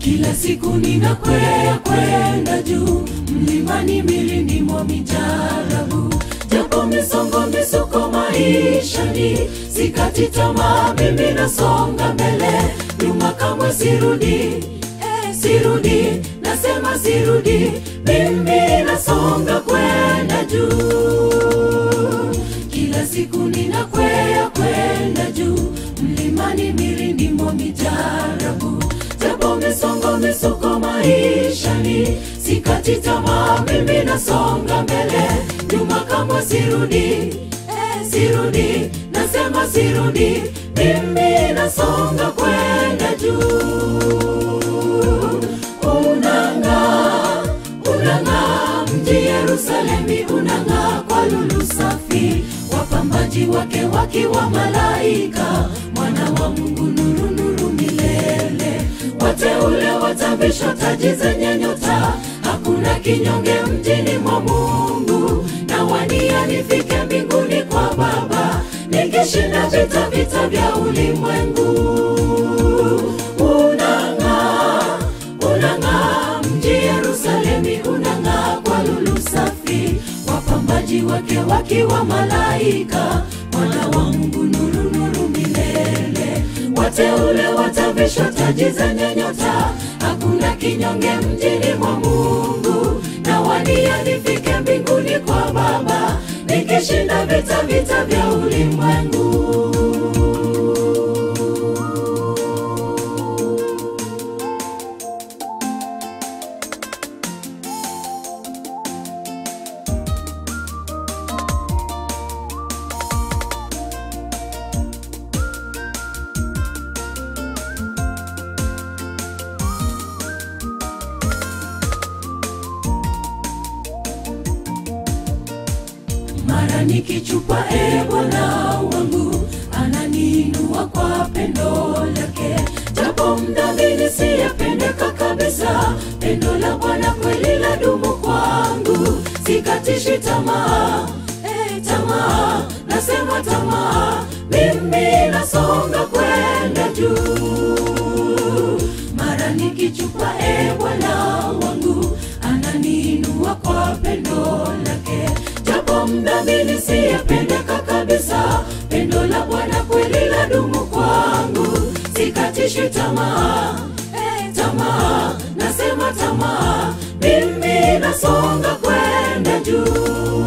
Kila siku ninakwea kwenda juu mlimani, milini mwa mijarabu, japo misongo misuko maishani, sikati tamaa, mimi nasonga mbele, nyuma kamwe sirudi, eh, sirudi, nasema sirudi, mimi nasonga kwenda juu. Kila siku ninakwea kwenda juu mlimani, milini mwa mijarabu, japo misongo misuko maishani, sikati tamaa, mimi nasonga mbele, nyuma kamwe sirudi, eh, sirudi, nasema sirudi, mimi nasonga kwenda juu. Unang'aa, unang'aa, mji Yerusalemi unang'aa kwa lulu safi, wapambaji wake wakiwa malaika, mwana wa Mungu nuru nuru milele, wateule watavishwa taji zenye nyota, hakuna kinyonge mjini mwa Mungu, na wania nifike mbinguni kwa Baba, nikishinda vita vita vya ulimwengu. Unang'aa, unang'aa, mji Yerusalemi unang'aa kwa lulu safi, wapambaji wake wakiwa malaika, mwana wa Mungu nuru nuru milele, wateule watavishwa taji zenye nyota, hakuna kinyonge mjini mwa Mungu, na wania nifike mbinguni kwa Baba, nikishinda vita vita vya ulimwengu. mara nikichupa, e Bwana wangu ananiinua kwa pendo lake, japo mdhambi nisiyependeka kabisa, pendo la Bwana kweli la dumu kwangu, sikatishi tamaa, e, tamaa, nasema tamaa, mimi nasonga kwenda juu, mara nikichupa, e Bwana wangu ananiinua kwa pendo lake japo mdhambi nisiyependeka kabisa, pendo la Bwana kweli la dumu kwangu, sikatishi tamaa, eh, tamaa, nasema tamaa, mimi nasonga kwenda juu.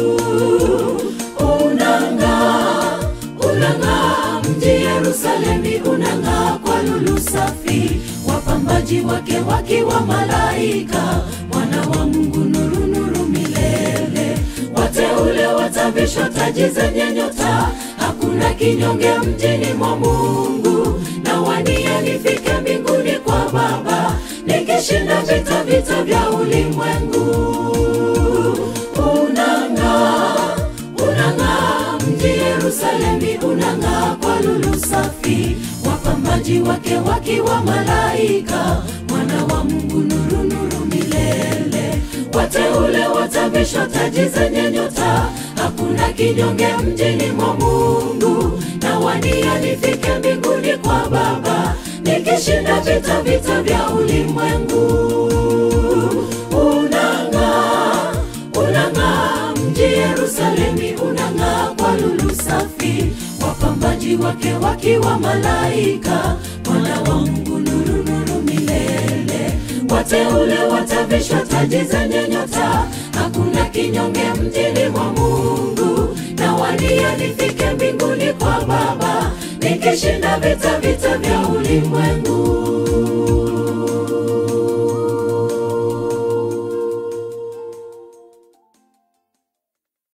Unang'aa, unang'aa, mji Yerusalemi unang'aa kwa lulu safi, wapambaji wake wakiwa malaika, mwana wa Mungu nuru nuru milele wateule watavishwa taji zenye nyota, hakuna kinyonge mjini mwa Mungu, na wania nifike mbinguni kwa Baba, nikishinda vita vita vya ulimwengu. Unang'aa, unang'aa, mji Yerusalemi unang'aa kwa lulu safi, wapambaji wake wakiwa malaika, mwana wa Mungu nuru nuru milele wateule watavishwa taji zenye nyota, hakuna kinyonge mjini mwa Mungu, na wania nifike mbinguni kwa Baba, nikishinda vita vita vya ulimwengu. Unang'aa, unang'aa, mji Yerusalemi unang'aa kwa lulu safi, wapambaji wake wakiwa malaika, mwana wa Mungu nuru nuru milele wateule watavishwa taji zenye nyota, hakuna kinyonge mjini mwa Mungu, na wania nifike mbinguni kwa Baba, nikishinda vita vita vya ulimwengu.